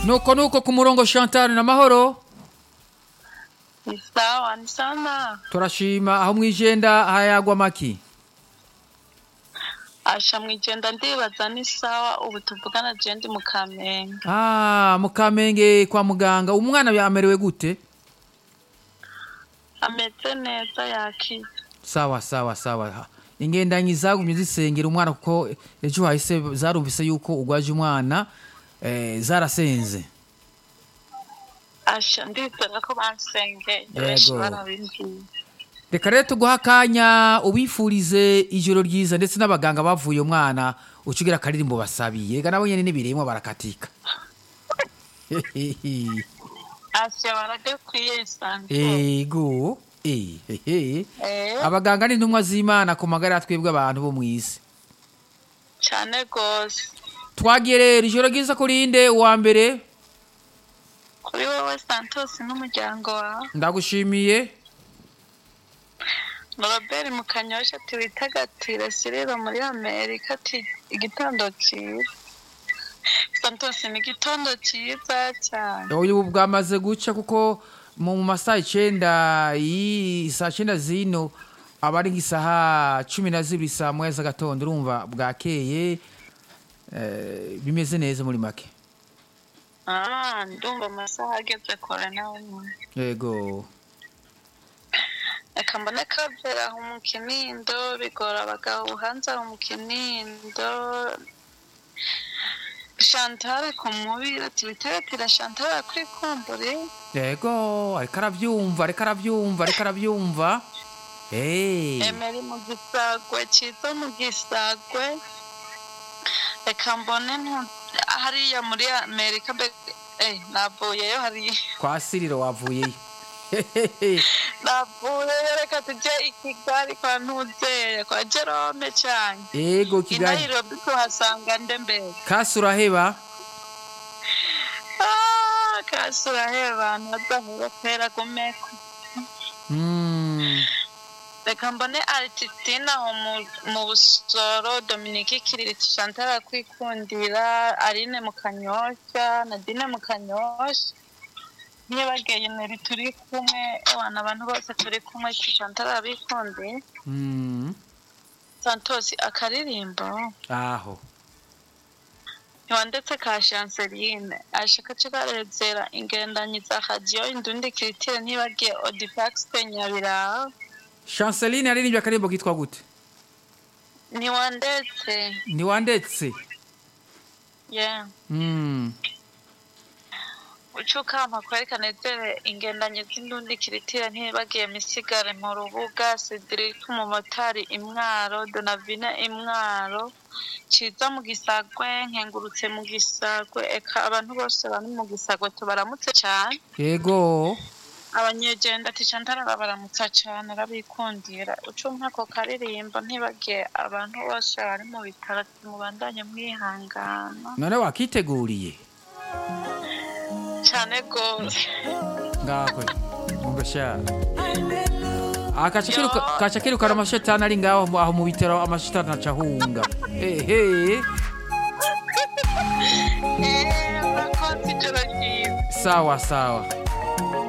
nuko nuko ku murongo Chantal na mahoro Ni sawa, ni sana. turashima aho mwijenda hayagwa maki Asha mwijenda ndibaza ni sawa ubu tuvugana je ndi mu Kamenge. ah mu Kamenge kwa muganga umwana yamerewe gute Ameze neza yakize. sawa sawa sawa ingendanyi zagumye zisengera umwana kuko ejo hahise zarumvise yuko ugwaje umwana eh, zarasenze Asha ndizera ko bansengeye benshi Yego. barabimbwiye. reka rero tuguha akanya ubifurize ijoro ryiza ndetse n'abaganga bavuye umwana ucugira akaririmbo basabiye ega nabo nyene n'ibiremwa barakatika Asha baradekwiye santo. ego eh, eh, eh. Eh, abaganga ni intumwa z'imana ku magara ya twebwe abantu bo mw'isi cane gose. twagiye rero ijoro ryiza kurinde uwa mbere Kuri wowe Santos n'umuryango wawe. ndagushimiye Robert mu Kanyosha ati witagatire Siriro muri Amerika ati igitondo cyiza. Santos ni igitondo cyiza cyane. uyu bwamaze guca kuko mu masaha icenda iyi saa cenda zino aba ari nk'isaha cumi na zibiri saa moya z'agatondo urumva bwakeye eh, bimeze neza muri make Ah, ndumva amasaha ageze kure nawe nyine. yego Reka mbone kavera aho mu Kinindo bigora abagabo hanze aho mu Kinindo. Chantal ku mubiri ati witagatira Chantal kwikumbure. yego ariko aravyumva ariko aravyumva ariko aravyumva Eh, Emeri mu gisagwe cyiza mu gisagwe reka mbone ntu- hariya muri amerika mbe eh, navuyeyo hariya kwa siriro wavuyeyo navuyeyo reka tujye i kigali kwa ntuzeye kwa jerome cyane yego i kigali nairobi tuhasanga nde mbere kasi uraheba Ah, kasi uraheba abantu badahura kwera gumeko Mm, reka mbone arititina aho mu- mu busoro dominike kiririti chantal kwikundira aline mu kanyosha nadine mu kanyosha ntibageye neri turi kumwe abana abantu bose turi kumwe ati chantal abikundiye mm, santos akaririmbo aho ntiwandetse ka chanceline ashaka co karezera ingendanyi za radiyo indundi kiritire ntibagiye odifaxite nyabiraha chanceline yaririmbye akaririmbo kitwa gute ntiwandetse ntiwandetse yeah. Mm, ucukama kwerekana ezere ingendanyi z'indundi kiritira ntibagiye misigare mu rubuga cedric umumotari imwaro donavine imwaro ciza mu gisagwe nkengurutse mu gisagwe eka abantu bose bari mu gisagwe tubaramutse cyane yego abanyegenda ati chantal arabaramutsa cyane arabikundira ucumpa ako karirimbo ntibagiye abantu bose bari mu bitaro ati mubandanye mwihangana none wakiteguriye cyane rwose ngakwe umva sha Ah, kaca kiruka kaca kirukana amashetani ari ngaho mu- aho mu bitaro amashetani aca ahunga ehe eee urakoze ijoro ryiza sawa sawa